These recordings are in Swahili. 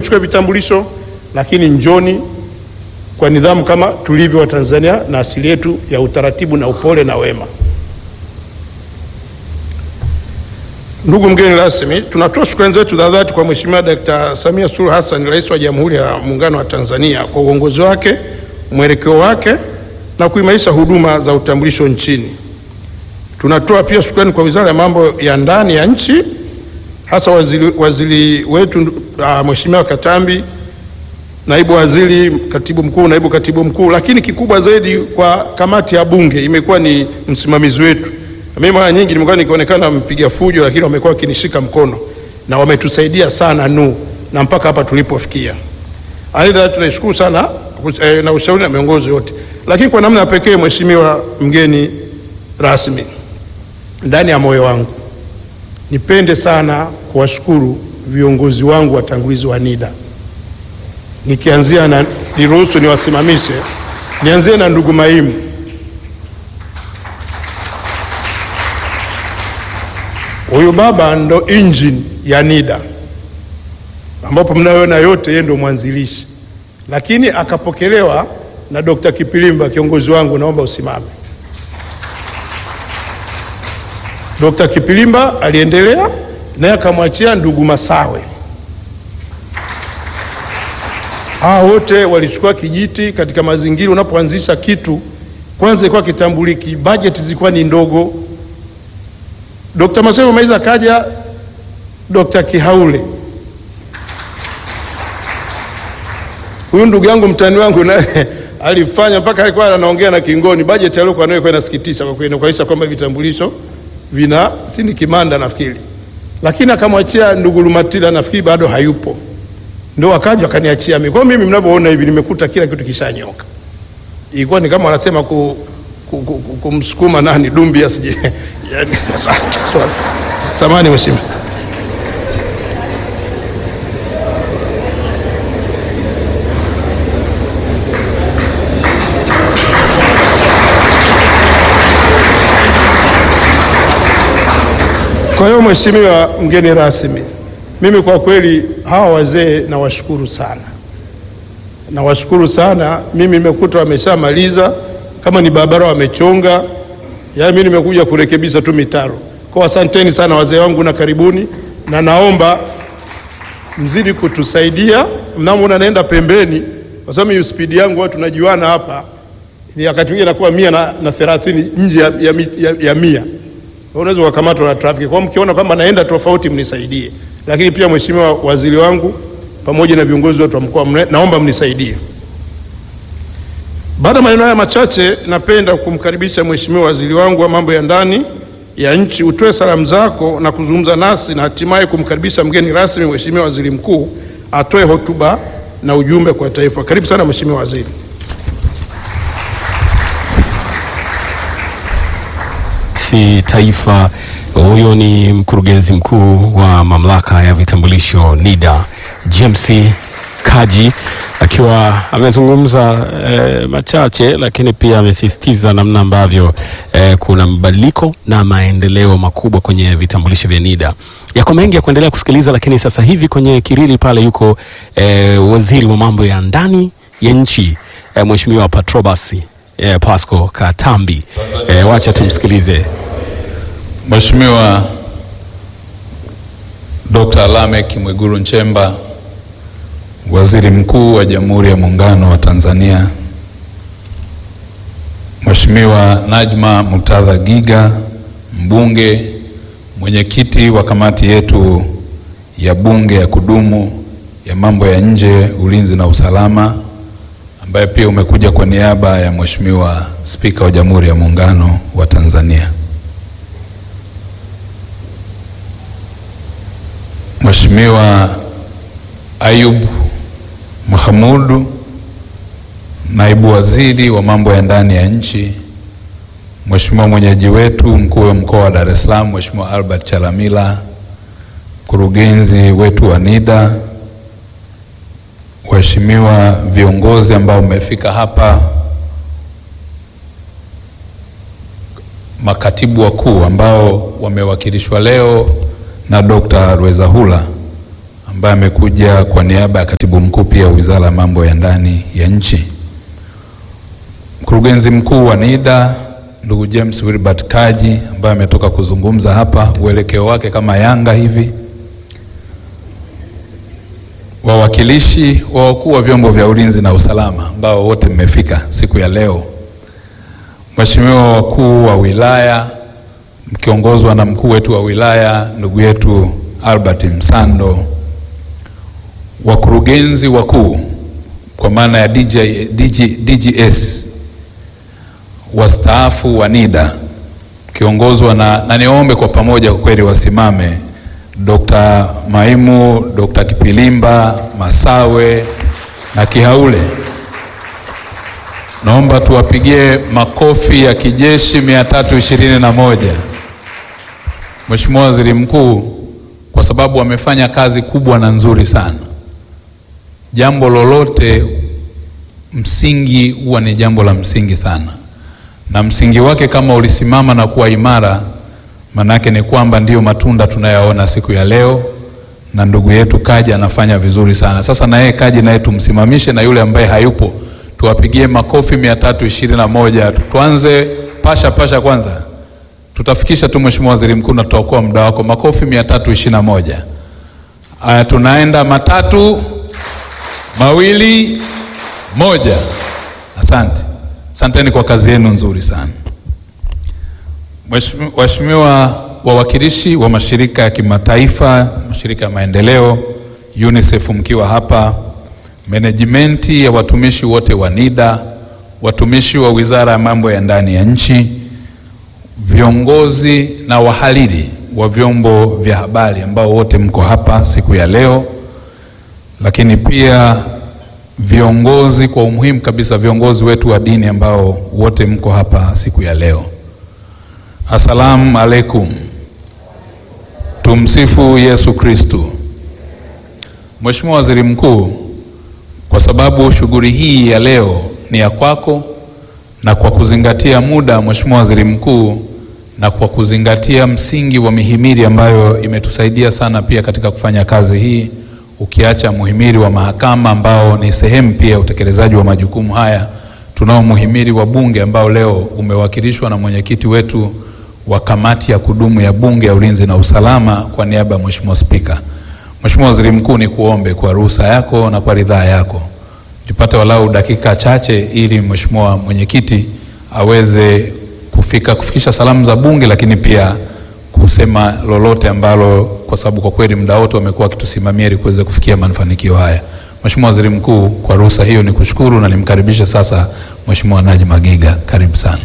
mchukue vitambulisho, lakini njoni kwa nidhamu kama tulivyo Watanzania na asili yetu ya utaratibu na upole na wema. Ndugu mgeni rasmi, tunatoa shukrani zetu za dhati kwa Mheshimiwa Dkt. Samia Suluhu Hassan, Rais wa Jamhuri ya Muungano wa Tanzania kwa uongozi wake, mwelekeo wake na kuimarisha huduma za utambulisho nchini. Tunatoa pia shukrani kwa Wizara ya Mambo ya Ndani ya nchi, hasa waziri, waziri wetu uh, Mheshimiwa Katambi, naibu waziri, katibu mkuu, naibu katibu mkuu, lakini kikubwa zaidi kwa kamati ya Bunge imekuwa ni msimamizi wetu. Mimi mara nyingi nimekuwa nikionekana mpiga fujo, lakini wamekuwa wakinishika mkono na wametusaidia sana nu na mpaka hapa tulipofikia. Aidha, tunashukuru sana eh, na ushauri na miongozo yote, lakini kwa namna ya pekee, Mheshimiwa mgeni rasmi, ndani ya moyo wangu nipende sana kuwashukuru viongozi wangu watangulizi wa NIDA, nikianzia na niruhusu niwasimamishe, nianzie na ndugu Maimu. Huyu baba ndo engine ya NIDA ambapo mnayoona yote, yeye ndo mwanzilishi, lakini akapokelewa na Dr. Kipilimba, kiongozi wangu, naomba usimame. Dr. Kipilimba aliendelea naye akamwachia ndugu Masawe. Hawa wote walichukua kijiti katika mazingira. Unapoanzisha kitu, kwanza ilikuwa kitambuliki, bajeti zilikuwa ni ndogo. Dr. Masawe maiza akaja Dr. Kihaule, huyu ndugu yangu mtani wangu naye alifanya mpaka alikuwa anaongea na Kingoni, bajeti aliyokuwa nayo ilikuwa inasikitisha kwa kweli, kuonyesha kwamba vitambulisho vina si ni kimanda nafikiri, lakini akamwachia ndugu Lumatila, nafikiri bado hayupo, ndio akaja akaniachia mimi. Kwa mimi mnavyoona hivi nimekuta kila kitu kishanyoka. Ilikuwa ni kama wanasema ku, ku, ku, ku, kumsukuma nani dumbi asije yani, samani mheshimiwa. Kwa hiyo mheshimiwa mgeni rasmi, mimi kwa kweli hawa wazee nawashukuru sana, nawashukuru sana. Mimi nimekuta wameshamaliza, kama ni barabara wamechonga, yaani mimi nimekuja kurekebisha tu mitaro. Kwa asanteni sana wazee wangu na karibuni, na naomba mzidi kutusaidia mnamoona naenda pembeni, kwa sababu hiyo spidi yangu watu tunajuana hapa, ni wakati mwingine nakuwa mia na, na thelathini nje ya, ya, ya, ya mia unaweza kukamatwa na trafiki. Kwa mkiona kwamba naenda tofauti, mnisaidie. Lakini pia mheshimiwa waziri wangu pamoja na viongozi wote wa mkoa, naomba mnisaidie. Baada ya maneno haya machache, napenda kumkaribisha mheshimiwa waziri wangu wa mambo ya ndani ya nchi, utoe salamu zako na kuzungumza nasi na hatimaye kumkaribisha mgeni rasmi, mheshimiwa waziri mkuu atoe hotuba na ujumbe kwa taifa. Karibu sana mheshimiwa waziri. si taifa. Huyo ni mkurugenzi mkuu wa mamlaka ya vitambulisho NIDA James Kaji akiwa amezungumza eh, machache, lakini pia amesisitiza namna ambavyo eh, kuna mabadiliko na maendeleo makubwa kwenye vitambulisho vya NIDA. Yako mengi ya kuendelea kusikiliza, lakini sasa hivi kwenye kirili pale yuko eh, waziri wa mambo ya ndani ya nchi eh, Mheshimiwa Patrobas eh, Pasco Katambi eh, wacha tumsikilize. Mheshimiwa Dr. Lameck Mwigulu Nchemba, Waziri Mkuu wa Jamhuri ya Muungano wa Tanzania, Mheshimiwa Najma Muktadha Giga, mbunge, mwenyekiti wa kamati yetu ya bunge ya kudumu ya mambo ya nje, ulinzi na usalama, ambaye pia umekuja kwa niaba ya Mheshimiwa Spika wa Jamhuri ya Muungano wa Tanzania. Mheshimiwa Ayub Mahamudu, naibu waziri wa mambo ya ndani ya nchi, Mheshimiwa mwenyeji wetu mkuu wa mkoa wa Dar es Salaam, Mheshimiwa Albert Chalamila, mkurugenzi wetu wa NIDA, waheshimiwa viongozi ambao mmefika hapa, makatibu wakuu ambao wamewakilishwa leo na Dr. Rwezahula ambaye amekuja kwa niaba ya katibu mkuu pia Wizara ya Mambo ya Ndani ya Nchi, mkurugenzi mkuu wa NIDA ndugu James Wilbert Kaji ambaye ametoka kuzungumza hapa, uelekeo wake kama Yanga hivi, wawakilishi wa wakuu wa vyombo vya ulinzi na usalama ambao wote mmefika siku ya leo, Mheshimiwa wakuu wa wilaya mkiongozwa na mkuu wetu wa wilaya ndugu yetu Albert Msando, wakurugenzi wakuu kwa maana ya DJ, DJ, DGS wastaafu wa NIDA mkiongozwa na, na niombe kwa pamoja kwa kweli wasimame Dr. Maimu, Dr. Kipilimba, Masawe na Kihaule. Naomba tuwapigie makofi ya kijeshi mia tatu ishirini na moja. Mheshimiwa Waziri Mkuu, kwa sababu wamefanya kazi kubwa na nzuri sana. Jambo lolote msingi huwa ni jambo la msingi sana, na msingi wake kama ulisimama na kuwa imara, manake ni kwamba ndiyo matunda tunayaona siku ya leo, na ndugu yetu Kaji anafanya vizuri sana. Sasa na yeye Kaji naye tumsimamishe, na yule ambaye hayupo tuwapigie makofi mia tatu ishirini na moja. Tuanze pasha pasha kwanza tutafikisha tu Mheshimiwa Waziri Mkuu na tutaokoa muda wako. Makofi mia tatu ishirini na moja. Aya, tunaenda matatu mawili moja. Asante, asanteni kwa kazi yenu nzuri sana. Waheshimiwa wawakilishi wa mashirika ya kimataifa, mashirika ya maendeleo, UNICEF mkiwa hapa, menejimenti ya watumishi wote wa NIDA, watumishi wa Wizara ya Mambo ya Ndani ya Nchi viongozi na wahariri wa vyombo vya habari ambao wote mko hapa siku ya leo, lakini pia viongozi kwa umuhimu kabisa, viongozi wetu wa dini ambao wote mko hapa siku ya leo. Asalamu alaikum, tumsifu Yesu Kristu. Mheshimiwa Waziri Mkuu, kwa sababu shughuli hii ya leo ni ya kwako na kwa kuzingatia muda, Mheshimiwa Waziri Mkuu, na kwa kuzingatia msingi wa mihimili ambayo imetusaidia sana pia katika kufanya kazi hii, ukiacha muhimili wa mahakama ambao ni sehemu pia ya utekelezaji wa majukumu haya, tunao muhimili wa Bunge ambao leo umewakilishwa na mwenyekiti wetu wa kamati ya kudumu ya Bunge ya Ulinzi na Usalama kwa niaba ya Mheshimiwa Spika. Mheshimiwa Waziri Mkuu, ni kuombe kwa ruhusa yako na kwa ridhaa yako tupate walau dakika chache ili Mheshimiwa mwenyekiti aweze kufika kufikisha salamu za Bunge, lakini pia kusema lolote ambalo, kwa sababu kwa kweli muda wote wamekuwa wakitusimamia ili kuweza kufikia mafanikio haya. Mheshimiwa Waziri Mkuu, kwa ruhusa hiyo ni kushukuru na nimkaribishe sasa Mheshimiwa Najma Giga, karibu sana.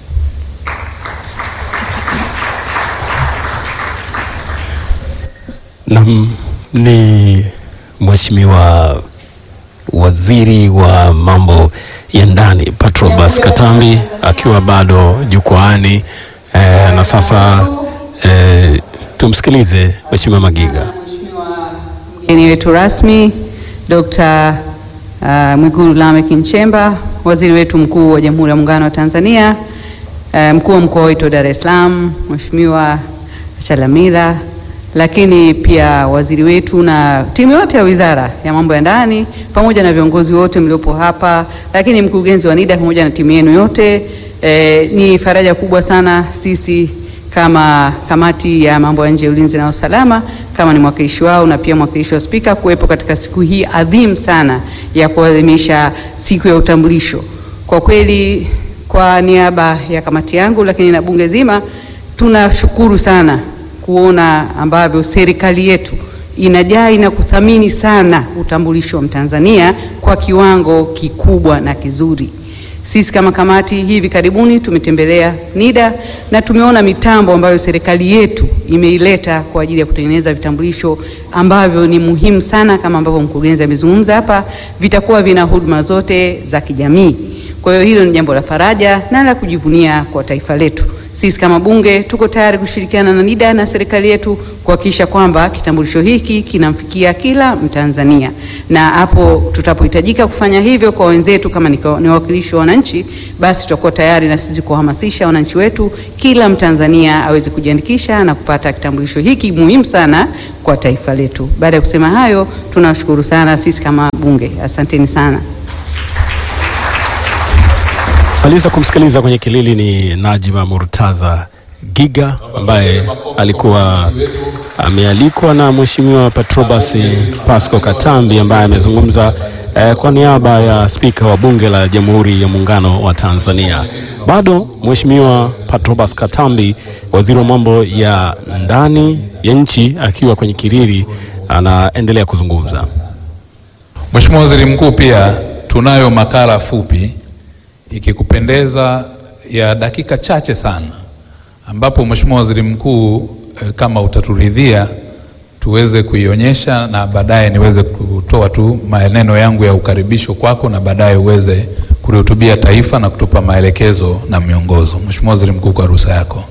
Nam ni Mheshimiwa Waziri wa mambo ya ndani Patrobas Katambi akiwa bado jukwaani eh, na sasa eh, tumsikilize Mheshimiwa Magiga. Mgeni wetu rasmi Dr. uh, Mwigulu Lameck Nchemba, waziri wetu mkuu wa Jamhuri ya Muungano wa Tanzania, uh, mkuu wa mkoa wetu wa Dar es Salaam Mheshimiwa Chalamila, lakini pia waziri wetu na timu yote ya Wizara ya Mambo ya Ndani pamoja na viongozi wote mliopo hapa, lakini mkurugenzi wa NIDA pamoja na timu yenu yote. E, ni faraja kubwa sana sisi kama kamati ya mambo ya nje ya ulinzi na usalama, kama ni mwakilishi wao na pia mwakilishi wa spika kuwepo katika siku hii adhimu sana ya kuadhimisha siku ya utambulisho. Kwa kweli, kwa niaba ya kamati yangu lakini na bunge zima tunashukuru sana kuona ambavyo serikali yetu inajali na kuthamini sana utambulisho wa Mtanzania kwa kiwango kikubwa na kizuri. Sisi kama kamati hivi karibuni tumetembelea NIDA na tumeona mitambo ambayo serikali yetu imeileta kwa ajili ya kutengeneza vitambulisho ambavyo ni muhimu sana, kama ambavyo mkurugenzi amezungumza hapa, vitakuwa vina huduma zote za kijamii. Kwa hiyo hilo ni jambo la faraja na la kujivunia kwa taifa letu. Sisi kama bunge tuko tayari kushirikiana na NIDA na serikali yetu kuhakikisha kwamba kitambulisho hiki kinamfikia kila Mtanzania, na hapo tutapohitajika kufanya hivyo kwa wenzetu kama ni ni wawakilishi wa wananchi, basi tutakuwa tayari na sisi kuhamasisha wananchi wetu, kila Mtanzania aweze kujiandikisha na kupata kitambulisho hiki muhimu sana kwa taifa letu. Baada ya kusema hayo, tunawashukuru sana sisi kama bunge, asanteni sana. Maliza kumsikiliza kwenye kilili ni Najma Murtaza Giga ambaye alikuwa amealikwa na Mheshimiwa Patrobas Pasco Katambi ambaye amezungumza eh, kwa niaba ya spika wa bunge la Jamhuri ya Muungano wa Tanzania. Bado Mheshimiwa Patrobas Katambi, waziri wa mambo ya ndani ya nchi, akiwa kwenye kilili anaendelea kuzungumza. Mheshimiwa Waziri Mkuu, pia tunayo makala fupi ikikupendeza ya dakika chache sana ambapo Mheshimiwa Waziri Mkuu eh, kama utaturidhia tuweze kuionyesha na baadaye niweze kutoa tu maneno yangu ya ukaribisho kwako na baadaye uweze kulihutubia taifa na kutupa maelekezo na miongozo. Mheshimiwa Waziri Mkuu, kwa ruhusa yako.